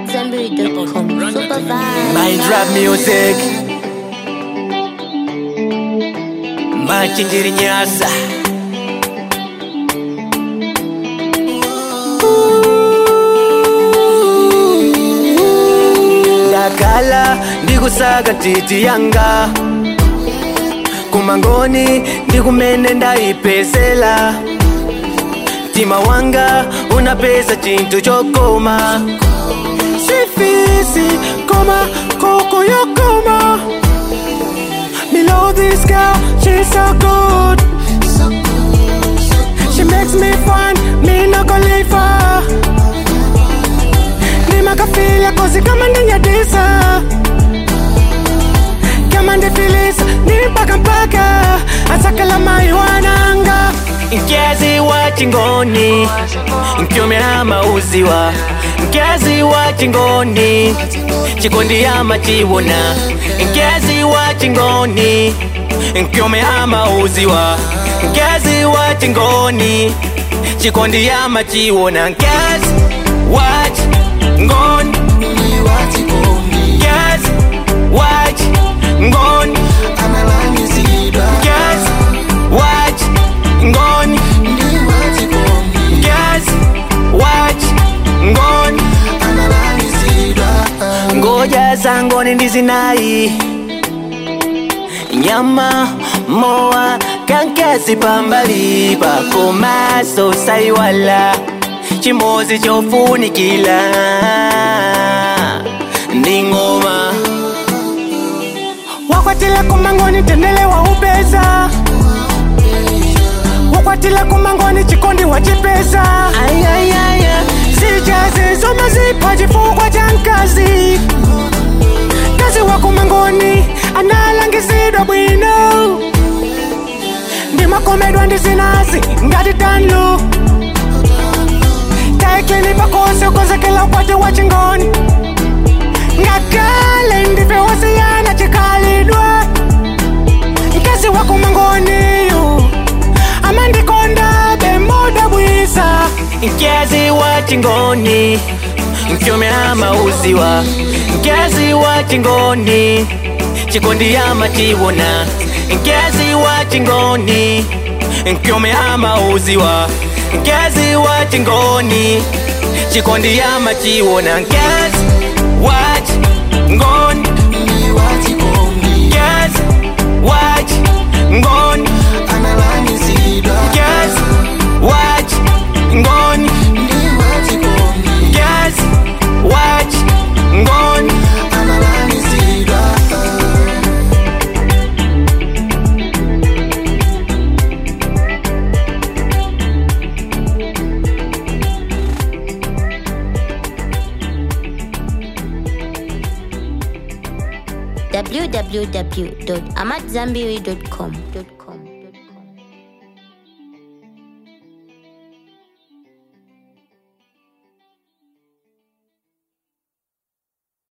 AmadZambiri.com. Super vibe. Mind rap music Machinjiri nyasa ndakhala ndikusaga titi yanga kumangoni ndikumene ndayipezela mtima wanga unapeza chinthu chokoma sifisi koma koko yokoma me love this girl she's so good she makes me fun me no go leave her ndimakafila kozi kama ndinyadisa kama ndifilisa nimpaka mpaka asakala mai wananga nkezi wa chingoni nkyomera mauziwa nkezi wa chingoni chikondi ama chiwona nkezi wa chingoni nkyomera mauziwa nkezi wa chingoni chikondi ama chiwona nkezi wa chingoni nkezi wa chingoni nkezi wa chingoni nkezi wa chingoni ngoja zangoni ndizinayi nyama moa kankesi pambali pako maso saiwala chimozi chofunikila ndi ngoma wakwatila kumangoni tendele wa upeza wakwatila kumangoni chikondi wa chipesa ayayaya sijazi zoma zipa chifukwa cha nkazi kazi wa kumangoni analangisidwa bwino ndimakomedwa ndizinazi ngati tanlu taikini pakose ukozekela ukwati wa chingoni ngakale ndive wasiyana chikalidwa nkezi wa kumangoniyu amandikonda bemoda bwisa nkezi wa chingoni nkyomera mauziwa nkezi wa chingoni chikondi ama chiwona nkezi wa chingoni nkyomera mauziwa nkezi wa chingoni chikondi ama chiwona nkezi wa chingoni nkezi wa chingoni nkezi wa chingoni nkezi wa chingoni www.amadzambiri.com.